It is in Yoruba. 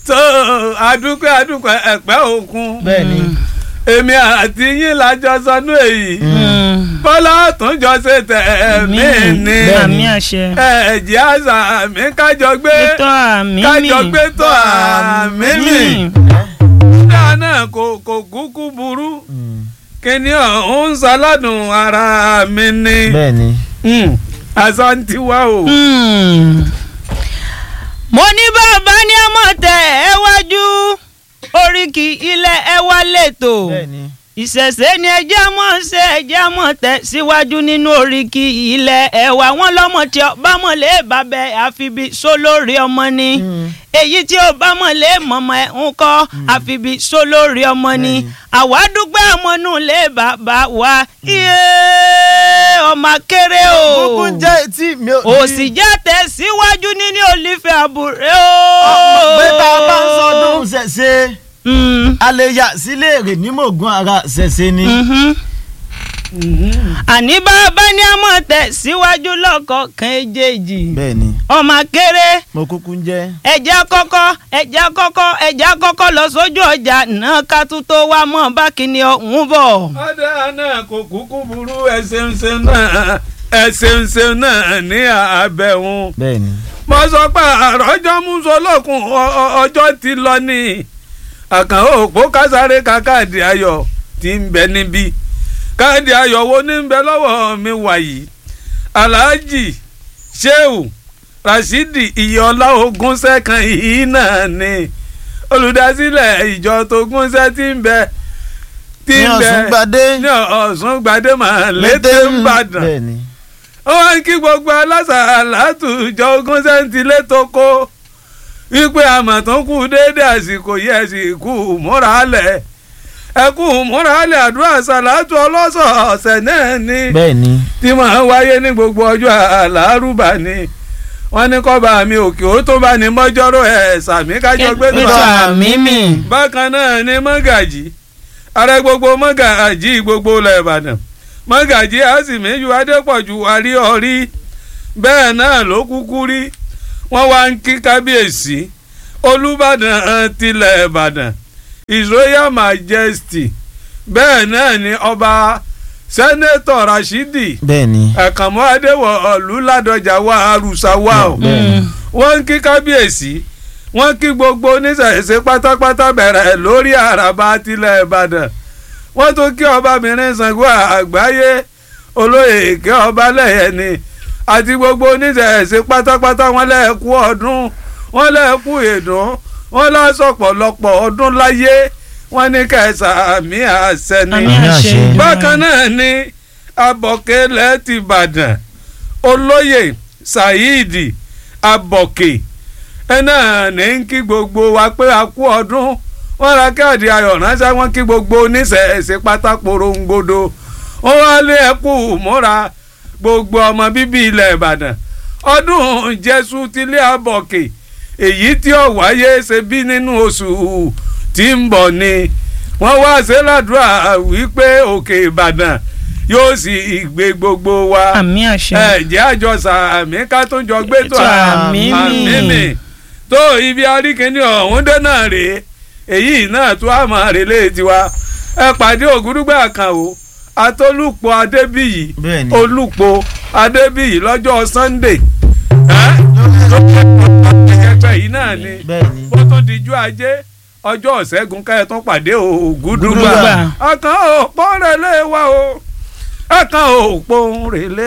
tó adúpẹ́ adúpẹ́ ẹ̀pẹ́ òkun bẹ́ẹ̀ ni èmi àti yín lájọ sọnù èyí bọ́lá tún jọ ṣe tẹ̀ mí ní àmì àṣẹ. ẹ̀jẹ̀ àṣà mi kájọ gbé gbẹ́tọ̀ àmì mi. kájọ gbé tó àmì mi dáa náà kò kò kúkú burú kíni ọ̀hún ń ṣaládùn ara mi ni bẹ́ẹ̀ ni àṣà ń tiwa o. mo ní bàbá ní ọmọ tẹ ẹ wájú oríkì ilẹ̀ ẹ wá lẹ́tọ̀ bẹ́ẹ̀ ni ìṣẹ̀ṣẹ̀ ni ẹjẹ́ mọ̀ ṣe ẹjẹ́ mọ̀ tẹ̀ síwájú nínú oríkì ilẹ̀ ẹ̀wà wọn lọ́mọ tí ọba mọ̀ lé bàbẹ̀ àfibi sólórí ọmọ ni èyí tí ọba mọ̀ lé mọ̀mọ́ ẹ̀ ń kọ́ àfibi sólórí ọmọ ni àwa dúpẹ́ ọmọnú lé bàbá wa iye ọmọ kéré o kúkú jẹ́ tí mi ò. òsì jẹ́ tẹ̀ síwájú nínú olífẹ́ àbúrẹ́ o. pé tá a bá ń sọdún ṣẹ̀ṣẹ̀ Mm, a lè yà sílé èrè ní mògùn ara ṣẹ̀ṣẹ̀ ni. mhm. àní bàbá ní ọmọ tẹ̀ síwájú lọ́kọ̀ọ̀kan èjèèjì bẹ́ẹ̀ ni ọmọ kéré mo kúkú ń jẹ́. ẹja kọ́kọ́ ẹja kọ́kọ́ ẹja kọ́kọ́ lọ sójú ọjà náà ká tún tó wá mọ́ bá kíni ọ̀hún bọ̀. ọ̀dà náà kò kúkú burú ẹsẹ̀ǹsẹ̀ náà ẹsẹ̀ǹsẹ̀ náà ní àbẹ̀wọ̀n. bẹ́ẹ̀ ni mo sọ pé àròjọ musolókun ọjọ́ ti lọ ní àkànó òpó kásáré ka káàdì ayọ̀ tí ń bẹ níbí káàdì ayọ̀ wo ní ń bẹ lọ́wọ́ mi wàyí alhaji sheu rasidi iyọlá ogúnṣẹ́ kan yìí náà ni olùdásílẹ̀ ìjọ tó gúnṣẹ́ tí ń bẹ tí ní ń bẹ ọ̀sùn gbadé ní ọ̀sùn gbadé màá létè ń bàdàn bẹ́ẹ̀ ni ó wá ń kí gbogbo alásàlátù ìjọ ogún sẹ́ńtìlé tó kó wípé àmọ̀ tó kù déédé àsìkò yẹ sì kú múra lẹ̀ ẹ kú múra lẹ̀ àdúrà sàlátù ọlọ́sọ̀ọ̀sẹ̀ náà ni bẹ́ẹ̀ ni tí máa ń wáyé ní gbogbo ọjọ́ àlárúbà ni wọ́n ní kọ́ba mi òkè ó tó bá ní mọ́jọ́rò ẹ̀ sàmí kájọ gbé tó Ètò àmì àmì mi. bákan náà ni mọ́gàjì ààrẹ gbogbo mọ́gàjì gbogbo ilẹ̀ ìbàdàn mọ́gàjì àsìmíyù adépọ̀jù wárí ọ̀rí bẹ́ẹ̀ náà ló kúkú rí wọ́n wá ń kí kábíyèsí olùbàdàn tilẹ̀ ìbàdàn his royal majesty bẹ́ẹ̀ náà ni ọba sẹ́nẹ́tọ̀ rashidi bẹ́ẹ̀ ni àkànmọ́ adéwọ̀ ọ̀lú ládọjà wà arúsá wà o bẹ́ẹ̀ ni wọ́n ń kí kábíyèsí wọ́n kí gbogbo oníṣẹ̀ṣe pátápátá bẹ̀rẹ̀ lórí àràbà tilẹ̀ ìbàdàn wọ́n tún kí ọbabìnrin Ṣàngó àgbáyé olóyè èké ọba lẹ́yẹ̀ni àti gbogbo oníṣẹ̀ṣe pátápátá wọ́n lẹ́ẹ̀kú ọdún wọ́n lẹ́ẹ̀kú ìdùn wọ́n lásọ̀pọ̀lọpọ̀ ọdún láyé wọ́n ní kẹsàmí àṣẹ ni àmì àṣẹ àṣẹ. bákan náà ni abọ̀kẹ́lẹ̀ ti Ìbàdàn olóyè Saheed abọ̀kẹ́ ẹ náà ní ń kí gbogbo wa pé a kú ọdún wọ́n ra káàdì ayọ̀ ránṣẹ́ wọ́n kí gbogbo oníṣẹ̀ṣe pátákóró ń gbódò wọ́n wá lé ẹkú múra gbogbo ọmọ bíbí ilẹ̀ Ìbàdàn ọdún jésù tilé abọ̀kẹ́ èyí tí ó wáyé ṣe bí nínú oṣù tí ń bọ̀ ni wọ́n wá ṣe ládùúrà wípé òkè Ìbàdàn yóò sì gbé gbogbo wa àmì àṣẹ. ẹ̀jẹ̀ àjọsà àmì ká tó jọ gbé tó Ètò àmì mi. mi tó ibi aríkíní ọ̀hún dé náà rèé èyí náà tó àmọ́ rèlé tiwa ẹ pàdé ògúdúgbà kan o atólùpọ̀ adébíyì bẹ́ẹ̀ ni olùpọ̀ adébíyì lọ́jọ́ sunday ẹgbẹ́ yìí náà ni bẹ́ẹ̀ ni ó tún dijú ajé ọjọ́ ìṣẹ́gun káyọ̀ tún pàdé ògúdúgbà Ògúdúgbà. ọkàn òpó rẹ̀ lé wa o ọkàn òpó rẹ̀ lé